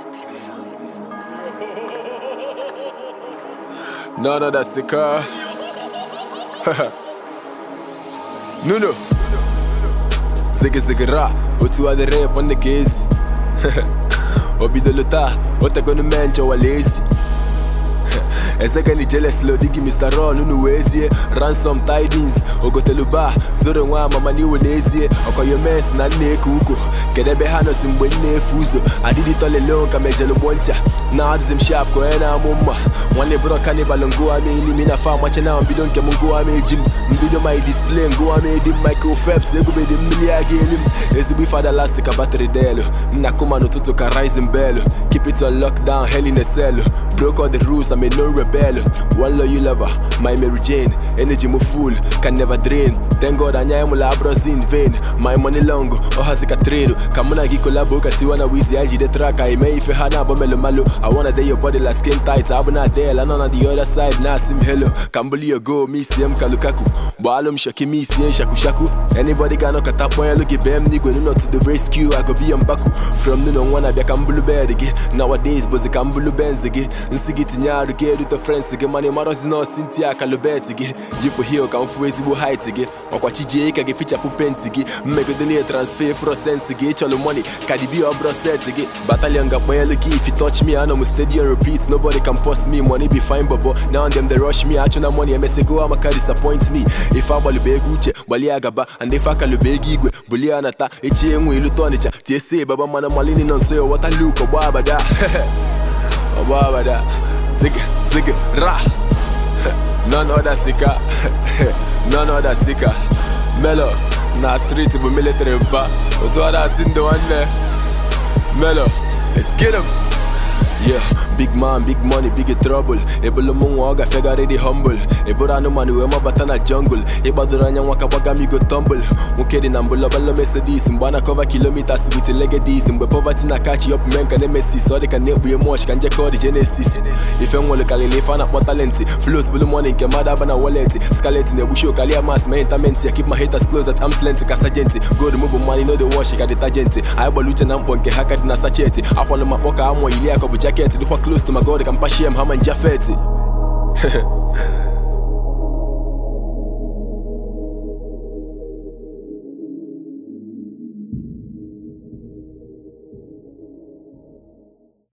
No, no, that's the car. Nuno. Ziggy ziggy ra, otu adịrị ịkpọ ndị ka ezi o bidolu taa o tegonu mee njọ walaezi ezekeni jeles lodigi mr ron unu wee zie ransom tidings ogotelu ba zoro nwa amama n'iwe n'ezie ọkọyomes na nna eke uko kedu ebe ha nọsi mgbe m na-efu ụzọ adịdị tolelo ka mejelu gbo ncha na adịzi m shap ka onye na-amụ mma nwanne bụrụ kanịbal ngụwa m elimi na fa amache na mbido nke m ngụwa m eji m mbido my display ngụwa m edi m michael phelps egubedi mmiri a ga-eli m ezigbo ife adalasti ka batrị delu nna kuma n'ụtụtụ ka rising bell keep it on lockdown hell in a cell broke all the rules I'm a known rebel one loyal lover my Mary Jane energy mo full can never drain thank God anya emula abros in vain my money long ọhazi ka trade ka mụ na gị kolabo ka tiwa na wizi ya jide track anyị mee ife ha na-abọ melo malo I wanna dey your body like skin tight abụ na del anọ na the other side na-asị m hello ka m buli your go m isie m ka Lukaku gbaalụ m shoki m isie shakushaku anybody ga-anọkọta kpọnyelụ gị bee m n'igwe nuno to the rescue I go be your mbaku from nuno nwa na-abịa ka m bulu bed gị nowadays bụzi ka m bulu benz gị nsị gị tinye arụ gị erute frens gị mana ịmarọzi nọọsị ntị akalubet gị yipụ hil ka m fụ ezigbo hait gị ọkwa chijie ka gị fichapụ penti gị mmegidenie transfer frosens gị ịchọlụ moni kadibi ọbụrụ set gị batalion ga-akpanyelu gị if you touch me anọ m stadium repeat nobody can pause me money be fine bobo now them they rush me achụ na money emesego amaka disappoint me ife agbalụba ego uche gbalie agaba and ife akalụba ego igwe bulie anata echi enwe ilute ọnịcha tiesie baba mana malini nọ nso ya wọta luk ọgba abada ọgba abada zigga zigga ra none other sika none other sika melo na street bụ military mpa otu ọ na-asị ndị nwanne melo let's get him Yeah, big man, big money, big trouble ebulu m nwa ọ gafegharị dị humble eburu anụmanụ wee mabata na jungle ịgbadoro anya nwa ka gbaga m igo tumble nwoke dị na mbụlọbalọ Mercedes mgbe a na-akọva kilometers with legedis mgbe poverty na kachi up men ka nemesis ọ dị ka na-ekpughe moch ka njekọ dị genesis ife nwere karịrị ife a na-akpọ talenti flows bulu money nke mmadụ aba na wallet scarlet na-egbuchi okalia mas ma intamenti ya keep my haters close at arm's length ka sajenti gold m bụ money no dey wash ka detergent anyị gbara uche na mkpọ nke ha ka dị na sacheti akwalụ m akpọ ka amụ ili akọ bụ jaket dịkwa close to my god ka mpashie m hama njafeti